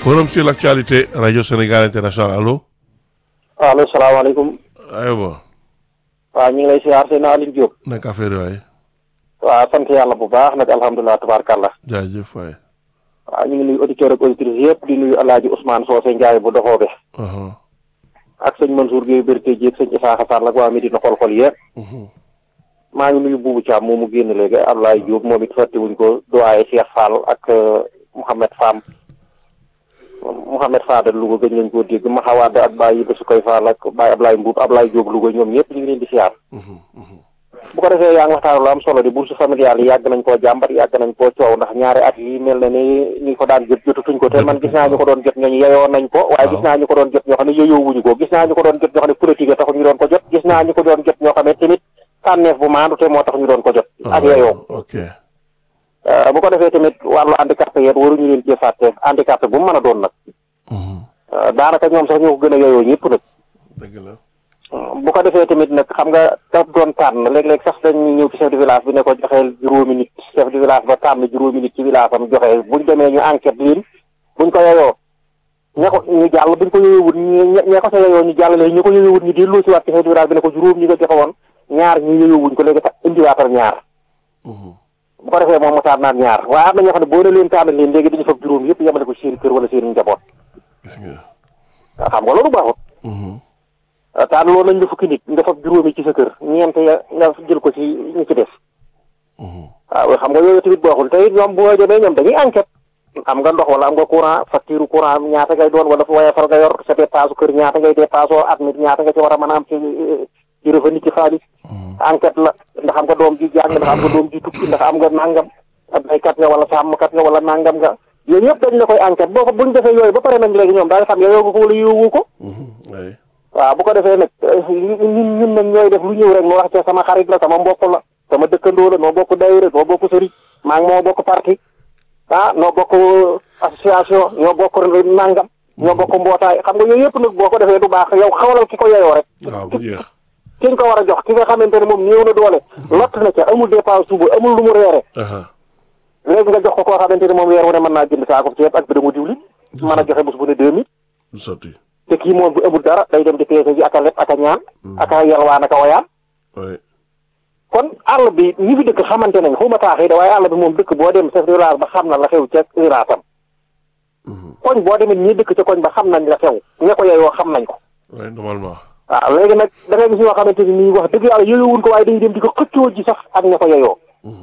forum sur l'actualité radio Sénégal international allo. allo salaamaaleykum. aywa. waaw ñu ngi lay siyaar seen Aliou Diop. naka affaire waay. waaw sant yàlla bu baax nag alhamdulilah tubaarkàlla. jaajëf waay. waaw ñu ngi nuyu auditeurs ak auditrices yëpp di nuyu El Hadj Ousmane Socé Ndiaye bu doxoobe. ak sëñ Mansour Guèye Berté Dièye sëñ Isaaxa Sall ak waa Medina xol-xol yëpp. maa ngi nuyu Boubou Thiam moomu génn léegi Ablaye Diop moom it fàttewuñ ko doyen Cheikh Fall ak Mouhamed Fam. Mouhamed Fadel Louga gëj nañ koo dégg Maxawaad ak Baye Basu koy Fall ak Baye Ablaye Mbuub Ablaye Diop Louga ñoom ñëpp ñu ngi leen di siyaar. bu ko defee yaa ngi waxtaan lu am solo di bourse familiale yi yàgg nañ koo jàmbat yàgg nañ koo coow ndax ñaari at yi mel na ni ñi ko daan jot jotutuñ ko te man gis naa ñu ko doon jot ñooñu yeyoo nañ ko waaye gis naa ñu ko doon jot ñoo xam ne yeyoo wuñu ko gis naa ñu ko doon jot ñoo xam ne politique taxu ñu doon ko jot gis naa ñu ko doon jot ñoo xam ne tamit tànneef bu maandu te moo tax ñu doon ko jot ak yeyoo ok bu ko defee tamit wàllu handicapé yéen waruñu leen cee fàtte handicapé bu mu mën a doon nag daanaka ñoom sax ñoo ko gën a yeyoo ñëpp nag dëgg la. bu ko defee tamit nag xam nga daf doon tànn léeg-léeg sax dañuy ñëw ci chef de village bi ne ko joxeel juróomi nit chef de village ba tànn juróomi nit ci village am joxe buñ demee ñu enquête leen buñ ko yeyoo ña ko ñu jàll buñ ko yeyowut ña ko sa yeyoo ñu jàll léegi ñu ko yeyowut ñu delloo si waat ci chef de village bi ne ko juróom ñi nga joxe woon ñaar ñu yeyowuñ ko léegi tax indiwaatal ñaar bu ko defee moom mu tànnaat ñaar waaye am na ñoo xam ne boo ne leen tànn leen léegi dañu fab juróom yëpp yemale ko seen kër wala seen njaboot gis nga. xam nga loolu baaxut taan loolu nañ la fukki nit nga fab juróomi ci sa kër ñeent ya nga jël ko ci ñi ci def waaw xam nga yooyu tamit baaxul te it ñoom bu ma demee ñoom dañuy enquête am nga ndox wala am nga courant facture courant ñaata ngay doon wala fu waaye far nga yor sa dépasse kër ñaata ngay dépasse at mi ñaata nga ci war a mën a am ci ci revenu ci xaalis enquête la ndax am nga doom ji jàng ndax am nga doom ji tukki ndax am nga nangam ab baykat nga wala sàmmkat nga wala nangam nga yooyu yëpp dañ la koy enquête boo ko buñ defee yooyu ba pare nag léegi ñoom daal xam yow nga ko wala yowoo ko waay. waaw bu ko defee nag ñun ñun nag ñooy def lu ñëw rek mu wax ci sama xarit la sama mbokk la sama dëkkandoo la noo bokk daayira noo bokk sëriñ maa ngi moo bokk parti ah noo bokk association ñoo bokk nangam ñoo bokk mbootaay xam nga yooyu yëpp nag boo ko defee du baax yow xawalal ki ko yeyoo rek waaw bu jeex. ki nga ko war a jox ki nga xamante ne moom néew na doole lott na ca amul dépense suba amul lu mu reere léegi nga jox ko koo xamante ne moom weer wu ne mën naa jënd saako ceeb ak bi damu diwlin mën a joxe bés bu ne deux mille du sotti. te kii moom bu amul dara day dem di peese ji ak a leb ak a ñaan ak a yalwaan ak a wayaan waay. kon àll bi ñi fi dëkk xamante nañ xuma taaxee da waaye àll bi moom dëkk boo dem chef de village ba xam na la xew ca village am koñ boo demee ñi dëkk ca koñ ba xam nañ la xew ña ko yeyoo xam nañ ko waay normalement. waaw léegi nag da ngay gis ñoo xamante ni nii wax dëgg yàlla yeyowuñ ko waaye dañuy dem di ko xëccoo ji sax ak ña ko yeyoo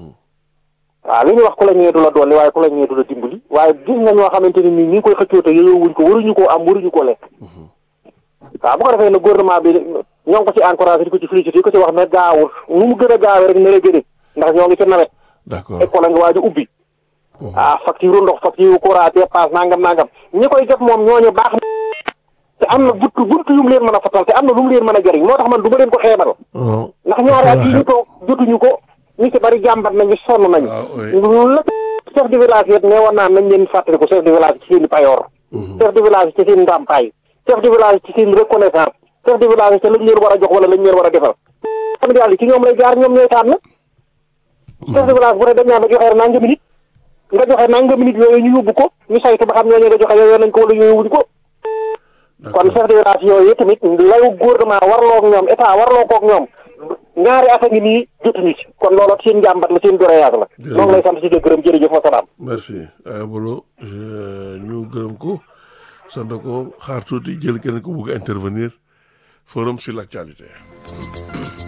waaw li ñuy wax ku la ñee du la dolli waaye ku la ñee du la dimbali waaye gis nga ñoo xamante ni nii ñi ngi koy xëccoo te yeyowuñ ko waruñu koo am waruñu koo lekk waaw bu ko defee nag gouvernement bi ñoo ngi ko ci encouragé di ko ci félicité di ko ci wax ne gaawul nu mu gën a gaawee rek ne la gëne ndax ñoo ngi ci nawet d'accord école a nga waaj a ubbi ah facture ndox facture courant dépense nangam nangam ñi koy def moom ñooñu baax na te am na buntu buntu yu mu leen mën a fatal te am na lu mu leen mën a jëriñ moo tax man du ma leen ko xeebal ndax ñaari at yi ñu toog jotuñu ko ñu ci bari jàmbat nañu sonn nañu la chef de village yet ne woon naa nañ leen fàttali ko chef de village ci seen i payoor chef de village ci seen ndàmpaay chef de village ci seen reconnaissance chef de village ci lañ leen war a jox wala lañ leen war a defal xam yàlla ci ñoom lay jaar ñoom ñooy tànn chef de village bu ne dañ naa la joxee nangami nit nga joxe nangami nit yooyu ñu yóbbu ko ñu saytu ba xam ñooñu nga joxe yooyu nañ ko wala yooyu wuñ ko kon chef de village yooyu tamit layu gouvernement warloo ak ñoom état warloo kook ñoom ñaari at a ngi nii jotuñu ci kon loolu seen njàmbat la seen doréage la moo ngi lay sant si gërëm jërëjëf wa salaam merci ay bolo ñu gërëm ko sant ko xaar tuuti jël kenn ko bugg a intervenir forum sur l'actualité